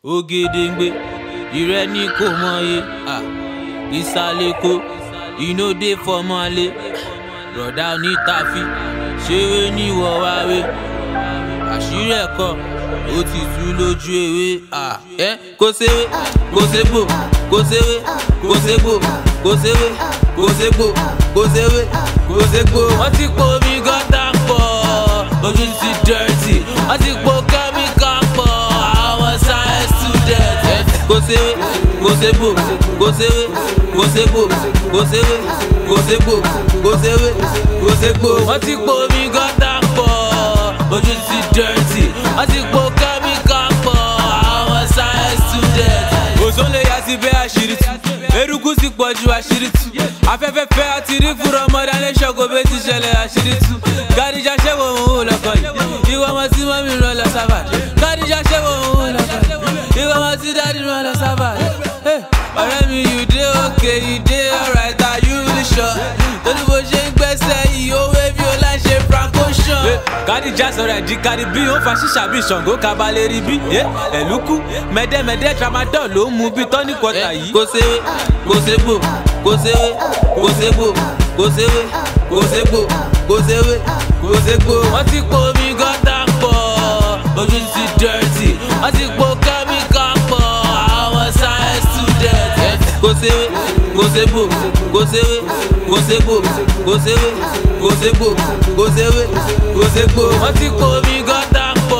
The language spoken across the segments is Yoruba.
ògèdèǹgbè ìrẹ́ ní kò mọye ìsàlẹ̀kọ ìnòdè fọmọlé rọ̀dá onítàfi ṣeré níwọ̀ wáwé àṣírí ẹ̀kọ́ ó ti tú lójú ewé ẹ kó séwé kó ségbò kó séwé kó ségbò kó séwé kó ségbò kó séwé kó ségbò. wọ́n ti po omi gọ́tà pọ̀ ojú ti dẹ́rẹ́tì wọ́n ti po kẹ́míkà pọ̀ àwọn science student. ẹ kó séwé kó ségbò kó séwé kó ségbò kó séwé kó ségbò kó séwé kó ségbò. wọ́n ti po omi gọ́tà pọ̀ ojú ti dẹ́rẹ́tì wọ́n ti po kẹ́míkà pọ̀ àwọn science student. òṣòlè yà sí bẹ́ẹ̀ àṣírí tú eruku sì pọ̀ ju àṣírí tú afẹ́fẹ́ fẹ́ àti rí fúnra ọmọdé alẹ́ ṣọ́kòbé ti ṣẹlẹ̀ àṣírí tú gàdíjà ṣẹ́wọ̀ òun ò lọ́kọ̀ yìí ìwọ ọmọ tí mọ́mí rán lọ sábà gàdíjà ṣẹ́wọ̀ òun ò lọ́kọ̀ yìí ìwọ ọmọ tí dáàdì rán lọ sábà ọ̀rẹ́ mi you dey okay you dey alright are you really sure torí bó ṣe ń gbẹ́sẹ̀ yìí ó wé bí ó láì ṣe franco ṣan. kádìjà sọ̀rọ̀ ẹ̀jí kárí bí ó fa ṣíṣà bí ṣàngó kabalẹ̀ rí bí ẹ̀lúkú mẹ́dẹ́mẹ́dẹ́ tramadol ló ń mu bí tọ́ní kọta yìí. kò séwé kò ségbò kò séwé kò ségbò kò séwé kò ségbò kò séwé kò ségbò. wọ́n ti po omi gọ́tà pọ̀ ojú ti dẹ́rẹ́tì wọ́n ti po kẹ́míkà pọ̀ àwọn science student. kò séwé kò ségbò kò séwé kò ségbò kò séwé kò ségbò kò séwé kò ségbò. wọ́n ti po omi gọ́tà pọ̀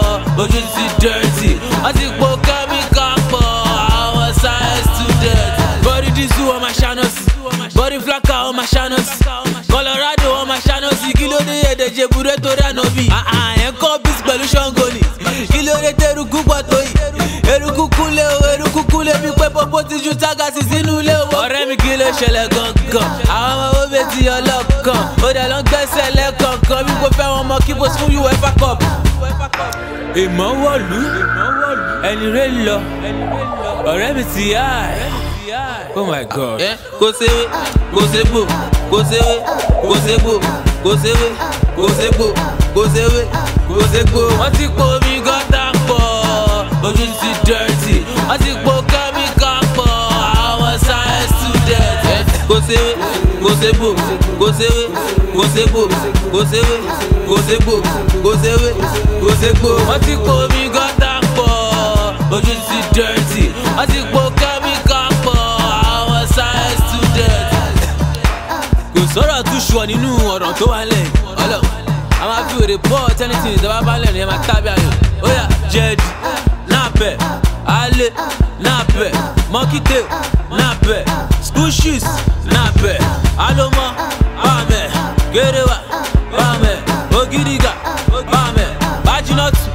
ojú ti dẹ́rẹ́tì wọ́n ti po kẹ́míkà pọ̀ àwọn science student. body disu ọmọ ṣanọsi body flaka ọmọ ṣanọsi colorado ọmọ ṣanọsi kí ló dé èdè jebure torí ànábì. ẹ̀ ń kọ́ bísí pẹ̀lú ṣọ́ngọ ni kí ló dé tẹ̀rùkú pọ̀ tó yìí eruku kúnlé o eruku kúnlé bí pé pọ́pọ́ ti ju tágàsì sínú ilé o. ọ̀rẹ́ mi kí ló ṣẹlẹ̀ gangan àwọn ọmọ owó bẹ́ẹ̀ ti ọlọ́kan ó dẹ̀ ló ń gbẹ́sẹ̀ lẹ́kọ̀ọ̀kan bí kò fẹ́ wọn mọ kí bó fún uefa cup. èèmọ̀ wọ̀lú ẹni rẹ̀ lọ ọ̀rẹ́ mi ti yá ẹ̀. oh my god. kò séwé kò ségbò kò séwé kò ségbò kò séwé kò ségbò kò séwé kò ségbò. wọ́n ti po omi gọ́tà pọ̀ ojú ti dẹ́rẹ́tì wọ́n ti po kẹ́míkà pọ̀ àwọn science student. kò séwé kò ségbò kò séwé kò ségbò kò séwé kò ségbò kò séwé kò ségbò. wọ́n ti po omi gọ́tà pọ̀ ojú ti dẹ́rẹ́tì wọ́n ti po kẹ́míkà pọ̀ àwọn science student. kò sọ̀rọ̀ tún ṣùọ̀ nínú ọ̀rọ̀ tó wà lẹ́yìn ọlọ́run a máa fi òde bọ́ tẹ́nitì ìjọba bá lẹ́nu ẹ̀ máa tábí ayò ó yà jẹ́ẹ̀dì napẹ̀ alẹ́ napẹ̀ mọ́kítẹ́ napẹ̀ school shoes napẹ̀ alomọ bàmẹ̀ gẹ́rẹ́wà bàmẹ̀ ògidìgà bàmẹ̀ bájínọ́tù